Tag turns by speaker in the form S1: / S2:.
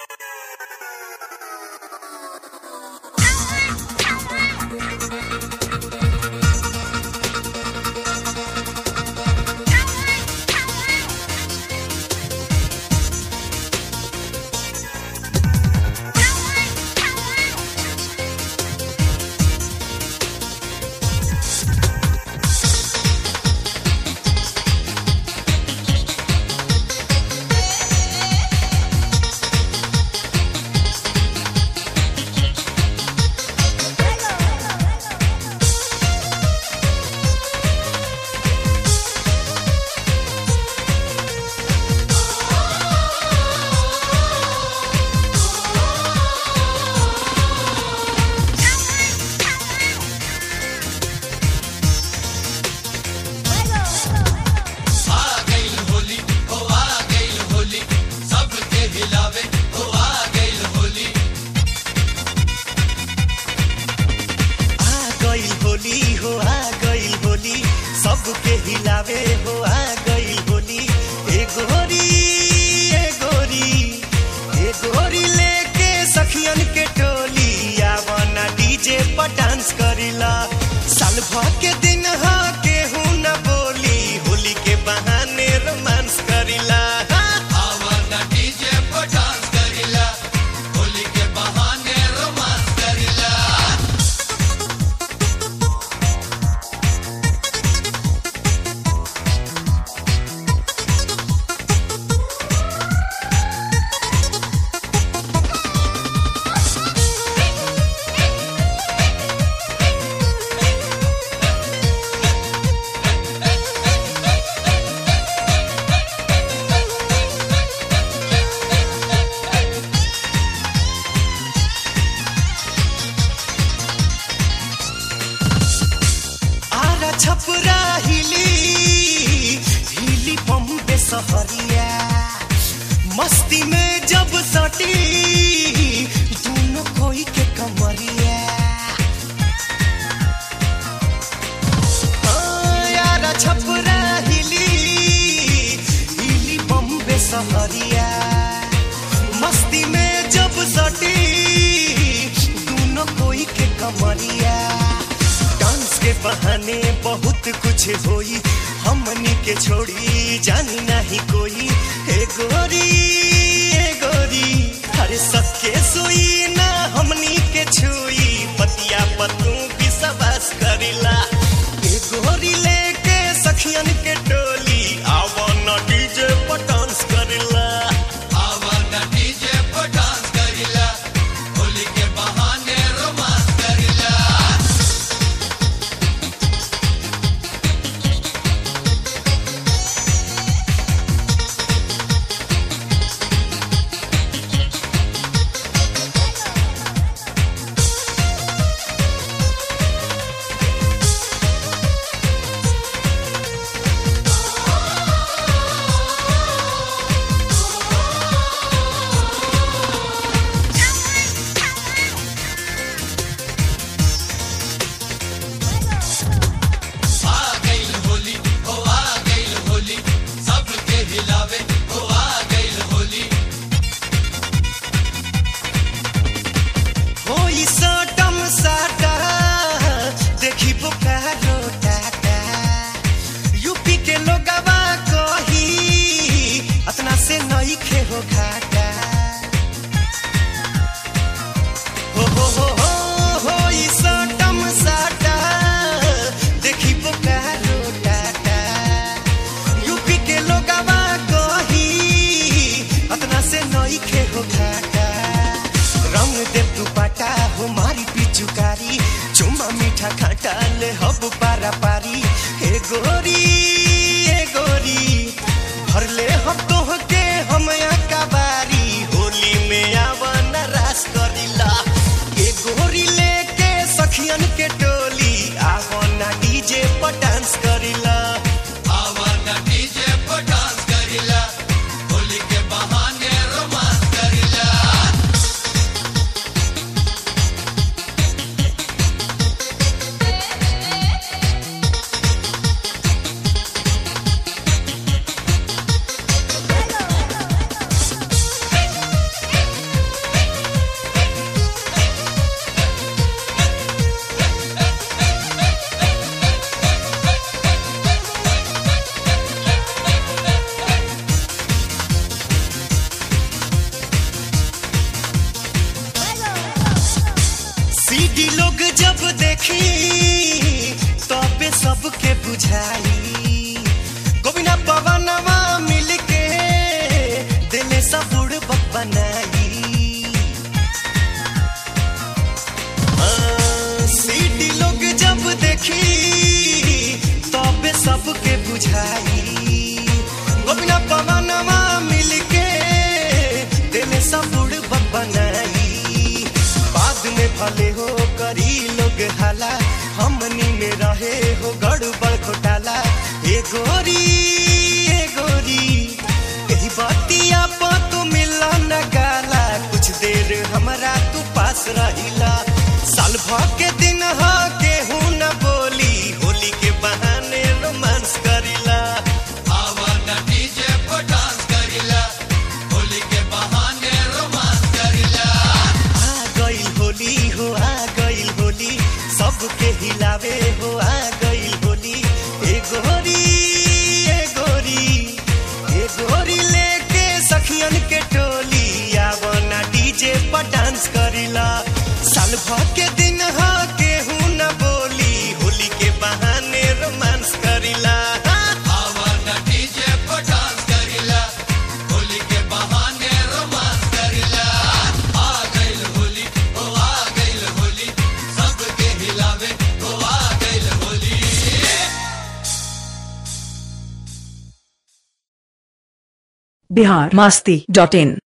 S1: सबके हिलावे हो आ गई होली ए गोरी ए गोरी ए गोरी लेके सखियन के टोली आवना डीजे पर डांस करिला साल भर के दिन हा केहू न बोली होली के बहाने रोमांस करिला
S2: आवना डीजे पर डांस करिला होली के बहाने रोमांस करिला
S1: आरा छपरा हिली हिली बम्बे सहरिया मस्ती में जब सटी दोनों कोई के कमरिया हाँ, आरा छपरा हिली हिली बम्बे सहरिया मस्ती में जब सटी दोनों कोई के कमरिया डांस के बहाने बहुत कुछ होई हमनी के छोड़ी जानी नहीं कोई हे गोरी हे गोरी अरे सबके सोई ना हमनी के छुई पतिया पतू विश्वास करिला हे गोरी लेके सखियन के टोली आवन डीजे पर डांस करिला
S2: आवना डीजे पर डांस करिला होली के बहाने रोमांस करिला आ गइल होली ओ आ गइल होली सबके हिलावे ओ आ गइल होली
S1: होई सटम साटा देखी बोकारो टाटा यूपी के लोगवा कही अतना से नई खे हो घाटा हो हो हो हो होई सटम साटा देखी बोकारो टाटा यूपी के लोगवा कही अतना से नई खे हो घाटा रंग दे तू पाटा हो मारी पिचुकारी चुमा मीठा खाटा ले हब पारा पारी हे गोरी हे गोरी भर ले हम तोह के हम बारी होली में आवन रास करिला हे गोरी लेके सखियन के टोली आवन डीजे पर डांस करिला
S2: आवना डीजे पर डांस करिला होली के बहाने रोमांस करिला
S1: लोग जब देखी तबे सबके बुझाई गोविना पवनवा मिल के दिले सब बुड़बक बनाई हाँ, सीटी लोग जब देखी तबे सबके बुझाई गोविना पवनवा मिल के दिले सब बुड़बक बनाई बाद में भले हो करी लोग हाला हमनी में रहे हो गड़बड़ घोटाला ए गोरी ए गोरी यही बतिया पा तू मिला न गाला कुछ देर हमरा तू पास रहिला साल भर के दिन हा केहू न बोली होली के बहाने रोमांस करिला
S2: आवा न डीजे पर डांस करिला होली के बहाने रोमांस करिला
S1: आ गइल होली हो आ गइल होली सबके हिलावे हो आ गइल होली ए गोरी ए गोरी ए गोरी लेके सखियन के टोली आवना डीजे पर डांस करिला साल भर के दिन हा केहू न बोली होली के बहाने रोमांस करिला
S2: आवा न डीजे पर डांस करिला होली के बहाने रोमांस करिला आ गइल होली ओ आ गइल होली सबके हिलावे ओ आ गइल होली
S3: बिहार मास्ती डॉट इन